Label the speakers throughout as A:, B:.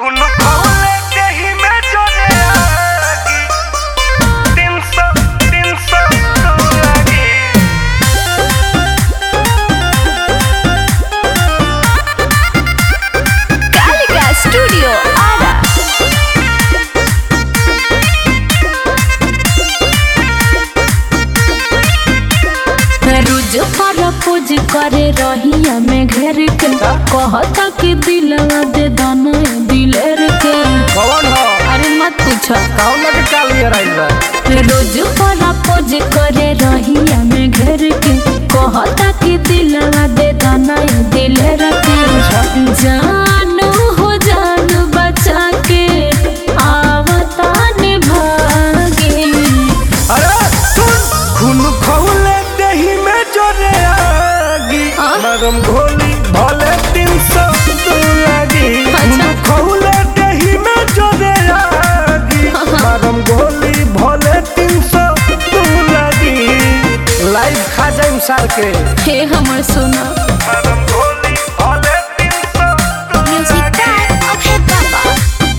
A: खून खौले देहि में जले आगी तीन सौ तीन सौ तो लागी
B: कालिका स्टूडियो आरा रोज प्रपोज करे रहिया में घेर के कहता कि दिलवा दे दाना दिलेर के
A: कौन हो
B: अरे मत पूछो
A: कौन के काल ये राइल बा
B: रोज प्रपोज करे रहिया में घेर के कहता कि दिलवा दे दाना दिलेर के जानू हो जान बचा के आवता निभागे
A: अरे सुन खून खौले देहि में जले आगी
B: हाँ?
A: मरम घोली भले तीन सौ तो लागी खून
B: अच्छा।
A: खौले देहि में जले आगी
B: हाँ।
A: मरम घोली भले तीन सौ तो लागी लाइव खा जाइम सार के
B: हे हमर सोना
A: मरम घोली भले तीन सौ तो
B: म्यूजिक टाइम ओके बाबा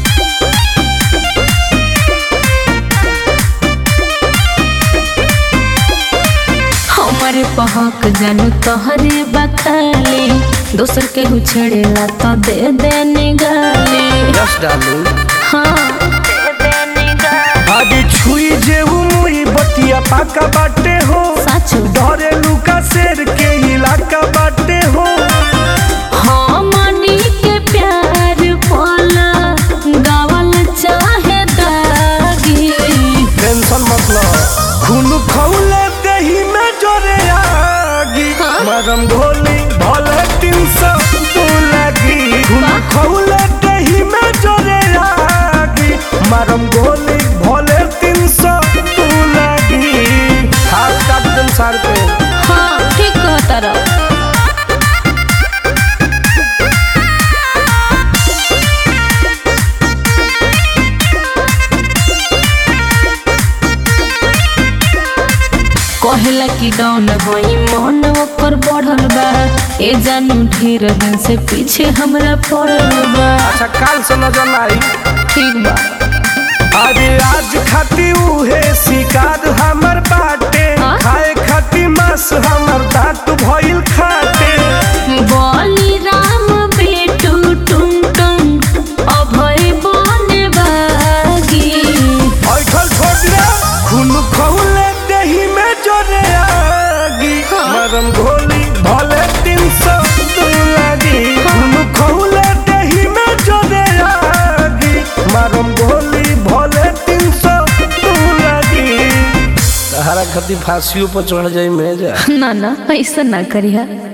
B: हमारे पहक जानू तोहरे बखाली दोसर के छेड़ेला तो दे दे निगाली
A: यस डालू
B: हाँ दे दे निगाली
A: आगे छुई जेऊ मुई बतिया पाका बाटे हो
B: सच
A: डरे लुका शेर के इलाका बाटे हो
B: हमनी के प्यार पाला गावल चाहे दागी
A: टेंशन मतलब खून खौले दही में जोरे आगी
B: हाँ?
A: मरम घोली भले तीन सौ दो लगी खून
B: वाह।
A: खौले दही में जोरे आगी मरम घोली भले तीन सौ दो लगी हाथ काट दिन सार पे
B: हाँ ठीक कहता रहा कहला कि डाउन होई मन ओकर बढ़ल बा ए जानू ढेर दिन से पीछे हमरा पड़ल बा
A: अच्छा काल से नजर आई
B: ठीक बा
A: अरे आज खाती उहे शिकार हमर बाटे
B: हाँ?
A: खाए खाती मांस हमर दांत भइल खाटे
B: बोली राम बेटू टुन टुन अभय बने बागी
A: ऐठल छोड़ दे खून खौले दही में जोरे आगी
B: हाँ?
A: मरम घोली भले तीन सौ दो लागी खून खौले दही में जोरे आगी मरम घोली भले तीन सौ दो लागी सहारा खाती फांसियों पर चढ़ जाई में जा
B: ना ना ऐसा ना करिया